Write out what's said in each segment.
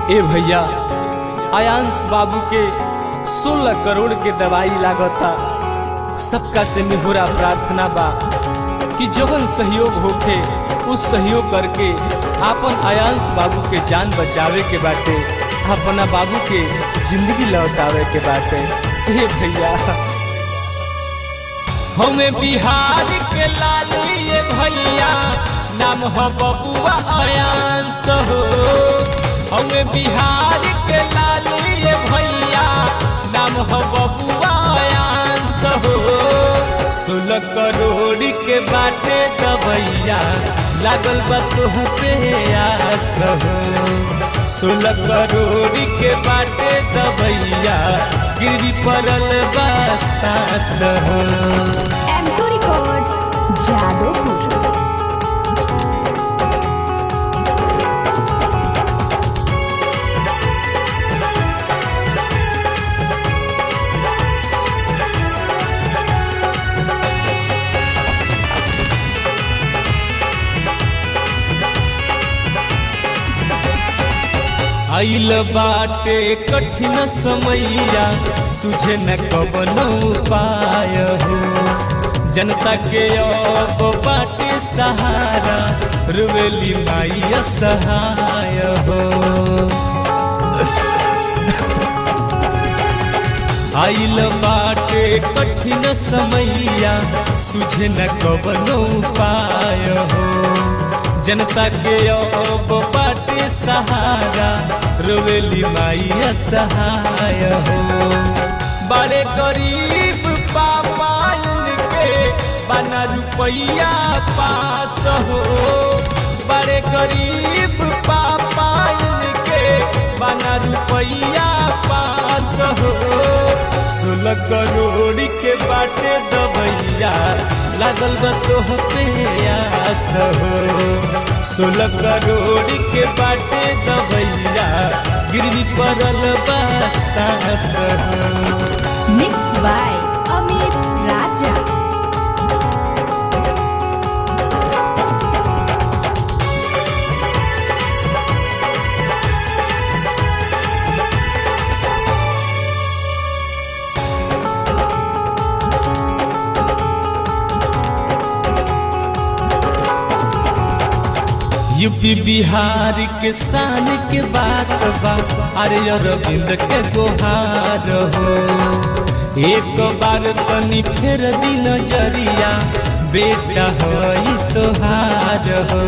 ए भैया आयांश बाबू के 16 करोड़ के दवाई लागता सबका से निहुरा प्रार्थना बा कि जवन सहयोग होखे उस सहयोग करके आपन आयांश बाबू के जान बचावे के बाटे अपना बाबू के जिंदगी लौटावे के बाटे ए भैया हमें बिहार के लाली ये भैया नाम हो बबुआ आयांश हो हमें बिहार के लाली ये भैया नाम हो बबुआ आयांश हो सोलह करोड़ के बाटे दबैया लागल बा तुह पे आस हो सोलह करोड़ के बाटे दबैया गिरवी पड़ल बा सास हो एम टू रिकॉर्ड्स जादोपुर आइल बाटे कठिन समैया सुझे न कवनो उपाय हो जनता के अब बाटे सहारा रुवेली माई सहाय हो आइल बाटे कठिन समैया सुझे न कवनो उपाय हो जनता के अब बाटे सहारा रोवेली माई सहाय हो बड़े गरीब पापायन के बना रुपैया पास हो बड़े गरीब पापायन के बना रुपैया पास हो सोलह करोड़ के बाटे दबैया लागल बा तोह पे आस हो सोलह करोड़ के बाटे दबैया गिरवी पड़ल बा सास हो mix by Amit Raja UP Bihar के शान के बात बा अरे अरविंद के गोहार हो एक बार तनी फेर दी नजरिया बेटा हो तोहार हो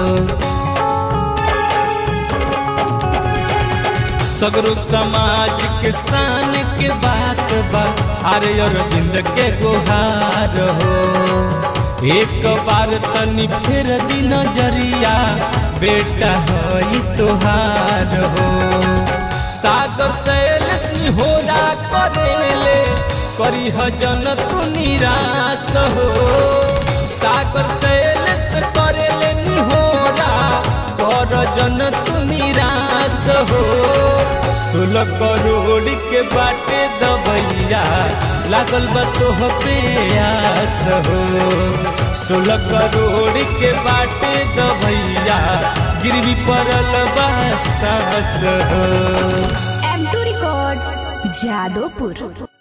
सगरो समाज के शान के बात बा अरे अरविंद के गोहार हो एक बार तनी फिर दी नजरिया बेटा हो तोहार हो सागर सैल होरा करेले करी जन तू निराश हो सागर सैल करेले निहोरा कर जन तू निराश हो सोलह करोड़ के बाटे दबैया लागल बा तोह पे आस हो सोलह करोड़ के बाटे दबैया गिरवी पड़ल बा सास हो एम टू रिकॉर्ड्स जादोपुर